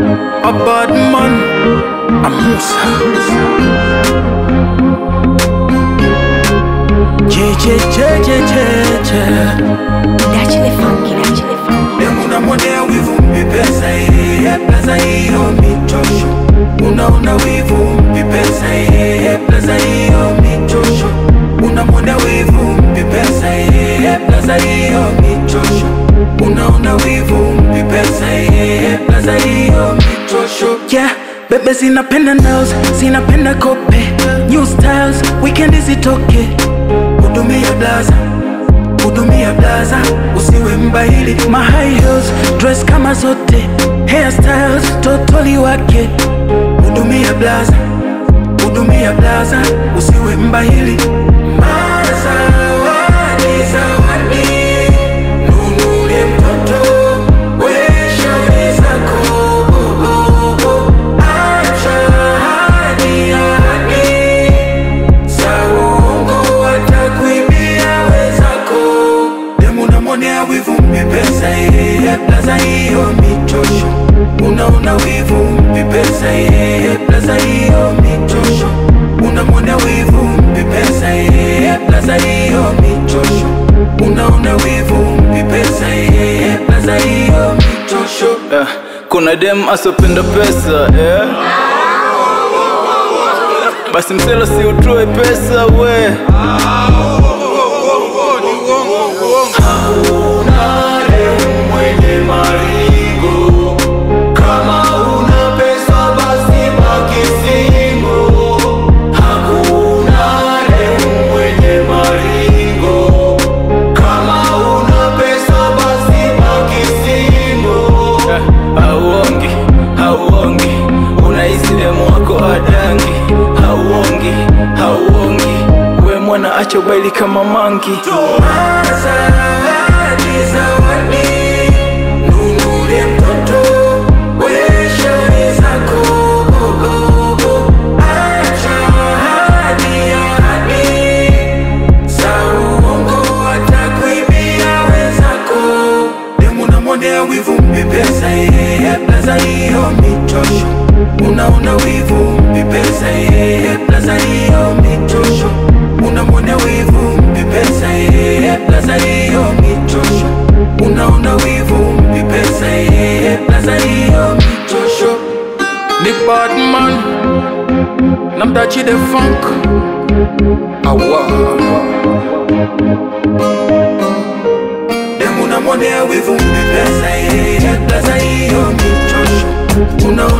A bad man, a Musa. J J J J J J. Naturally funky, naturally funky. Demuna mwonea wivu mpi pesa iye plaza hiyo michosho. Unaona wivu mpi pesa iye plaza hiyo michosho. Unamwonea wivu mpi pesa iye plaza hiyo michosho. Unaona wivu mpi pesa iye plaza hiyo michosho. Yeah. Bebe zinapenda nails, zinapenda kope New styles, weekend zitoke Hudumia blaza hudumia blaza, usiwe mbahili. My high heels, dress kama zote, hairstyles totoli wake. Hudumia blaza, hudumia blaza, usiwe mbahili. Mazawadi, zawadi, nunulie mtoto, we shauri zako. Oh, oh, oh. Acha hadi, hadi Saungo watakuibia wezako Demu unamwonea wivu mpi pesa yeye plaza hiyo michosho Unaona wivu mpi pesa yeye plaza hiyo michosho Unamwonea wivu mpi pesa yeye plaza hiyo michosho Unaona wivu mpi pesa yeye plaza hiyo michosho Eh, kuna dem asopenda pesa eh? Basi msela si utoe pesa we Eh, hauongi hauongi unahisi demu wako adangi hauongi hauongi we mwana acha ubaili kama mangi Zawadi, zawadi, nunulie mtoto, we shauri zako. Oh, oh, oh. Acha hadi, hadi, za uongo watakuibia wenzako. Demu unamwonea wivu mpi pesa yeye plaza hiyo michosho. Unaona wivu mpi pesa yeye plaza hiyo michosho. Unamwonea wivu mpi pesa yeye plaza hiyo michosho. Unaona wivu mpi pesa yeye plaza hiyo michosho. Ni bad man, namdachi the funk. Awa. Demu unamwonea wivu mpi pesa yeye plaza hiyo michosho. Unaona